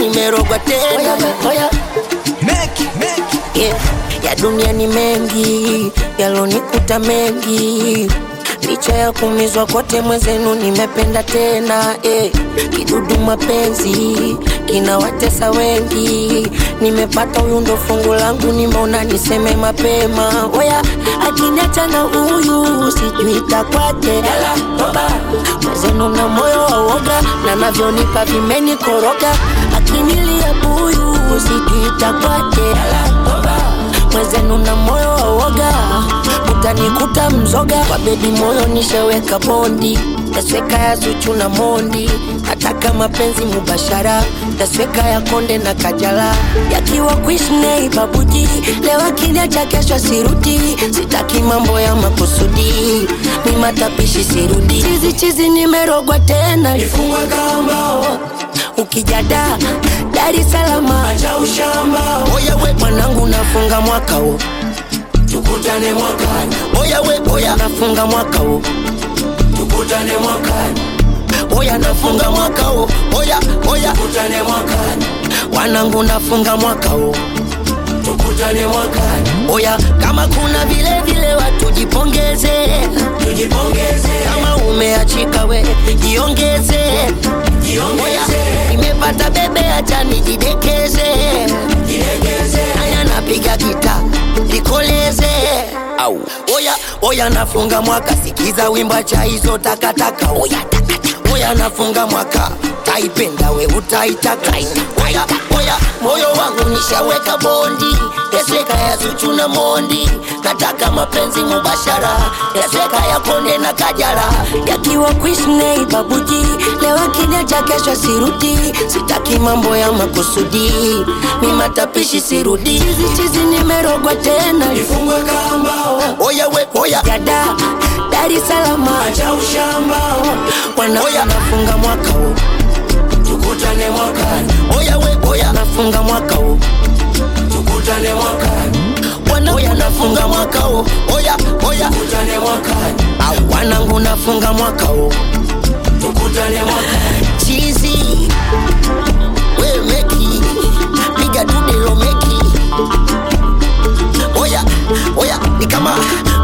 nimerogwa tena oya, Make, make. yeah. ya dunia ni mengi yalonikuta mengi licha ya kumizwa kote mwezenu nimependa tena eh. kidudu mapenzi kinawatesa wengi nimepata huyu ndo fungu langu nimeona niseme mapema oya akiniacha na huyu sijui takwaje mwezenu na moyo wa uoga na navyonipa vimenikoroga akinilia buyu sijui takwaje mwezenu na moyo wa uoga utanikuta mzoga kwa bebi moyo nisheweka bondi tasweka ya zuchu na mondi nataka mapenzi mubashara tasweka ya konde na kajala yakiwa kuishnei babuji leo akiniacha kesho sirudi sitaki mambo ya makusudi ni matapishi sirudi chizi chizi nimerogwa tena Ifungwe kambao, ukijada Dar es Salaam acha ushamba. oya we mwanangu nafunga mwaka huu Tukutane mwakani, oya we oya nafunga mwaka huu tukutane mwakani, oya nafunga mwaka huu oya oya tukutane mwakani, wanangu nafunga mwaka huu tukutane mwakani. oya kama kuna vile vile watu jipongeze Tujipongeze, kama umeachika we jiongeze oya jiongeze, nimepata bebe acha nijidekeze jilegeze. haya napiga gita likoleze au oya oya nafunga mwaka sikiza wimba cha hizo takataka oya takataka oya nafunga mwaka taipenda we utaitaka oya oya moyo wangu nishaweka bondi yasweka ya zuchu na mondi nataka mapenzi mubashara yasweka ya konde na kajara yakiwa kuishnei babuji leo akiniacha kesho sirudi sitaki mambo ya makusudi mi matapishi sirudi chizi chizi nimerogwa tena Ifungwe kambao, oya we oya yada Dar es Salaam acha ushamba. wana oya nafunga mwaka huu Tukutane mwakani, oya we oya nafunga mwaka huu tukutane mwakani, wana oya nafunga mwaka huu oya oya tukutane mwakani, au wanangu nafunga mwaka huu tukutane mwakani. chizi we meki piga tudelo meki oya oya ni kama